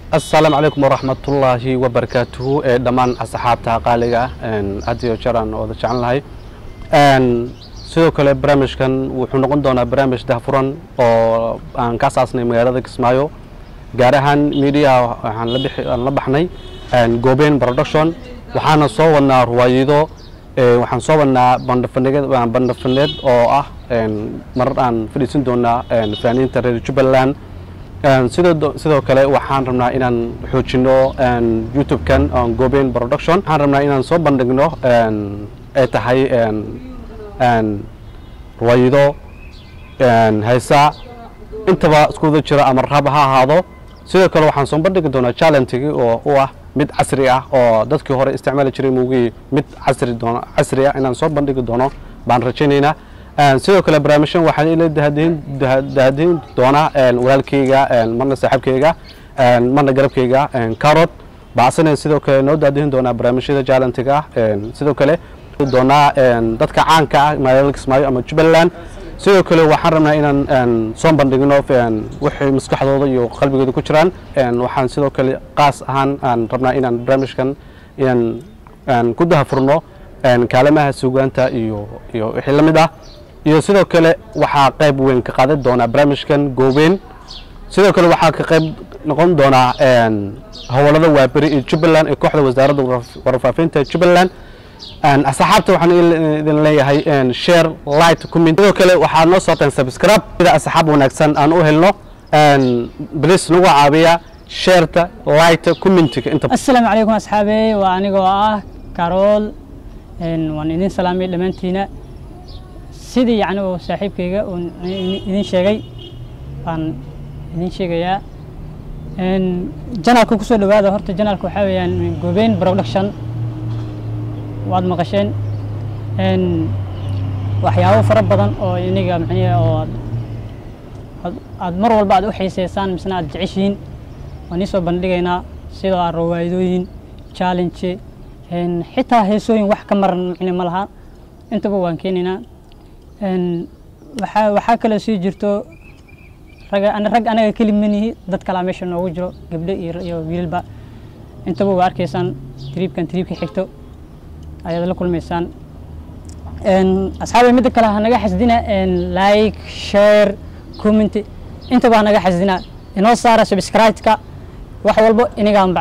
asalaamu calaykum waraxmatullaahi wabarakaatuhu ee dhammaan asxaabta qaaliga ah had iyo jeer aan wada jecel lahay sidoo kale barnaamijkan wuxuu noqon doonaa barnaamij dahfuran oo aan ka asaasnay magaalada kismaayo gaar ahaan miidiyaha waxaan la bixi aan la baxnay goobeen production waxaana soo wadnaa ruwaayido waxaan soo wadnaa bandhafaneed bandhafaneed oo ah marar aan fadhiisin doonaa fanaaniinta reer jubbaland sidoo sidoo kale waxaan rabnaa inaan xoojino youtube-kan goobeen production waxaan rabnaa inaan soo bandhigno ay tahay ruwaayido haysa intaba iskuwada jira ama rab ha ahaado sidoo kale waxaan soo bandhigi doonaa challengigi oo u ah mid casri ah oo dadkii hore isticmaali jiray mugii mid casri doon casri ah inaan soo bandhigi doono baan rajaynaynaa sidoo kale barnaamijyan waxaan ila dahadiin doonaa walaalkeyga marna saaxiibkeyga marna garabkeyga carot baasana sidoo kale noo daadihin doonaa barnaamijyada jaalantiga ah sidoo kale doonaa dadka caanka ah magaalada kismaayo ama jubbaland sidoo kale waxaan rabnaa inaan soo bandhigno wixii maskaxdooda iyo qalbigooda ku jiraan waxaan sidoo kale qaas ahaan aan rabnaa inaan barnaamijkan inaan ku dahafurno kaalamaha suugaanta iyo iyo wixii la mid ah iyo sidoo kale waxaa qayb weyn ka qaadan doonaa barnaamijkan goobeen sidoo kale waxaa ka qayb noqon doonaa howlada waaberi iyo jubbaland ee kooxda wasaaradda warfaafinta jubbaland asxaabta waxaan idin leeyahay share light comment sidoo kale waxaad noo sooteen subscribe sida asxaab wanaagsan aan u helno bliis nagu caabiya shareta light commentiga inta asalaamu calaykum asxaabey waa anigoo ah karool waan idin salaamay dhammaantiina sidii yacni oo saaxiibkayga uu idin sheegay baan idin sheegayaa janaalka kusoo dhawaada horta janaalka waxaa weeyaan gobeyn production waad maqasheen waxyaabo fara badan oo iniga maxniya oo aad mar walba aad u xiiseysaan misna aad jeceshihiin waan iisoo bandhigaynaa sidoo ah rawaayadooyin challenge xitaa heesooyin wax ka maran macne ma laha intaba waan keenaynaa waxaa waxaa kaloo sii jirto raga rag anaga keli manihi dad kalaa meesha noogu jiro gabdho iyo wiilba intaba waa arkaysaan triibkan triibka xigto ayaad la kulmaysaan asxaabay midda kale hanaga xasdina like share comment intaba hanaga xasdina inoo saara subscribe-ka wax walbo inigaan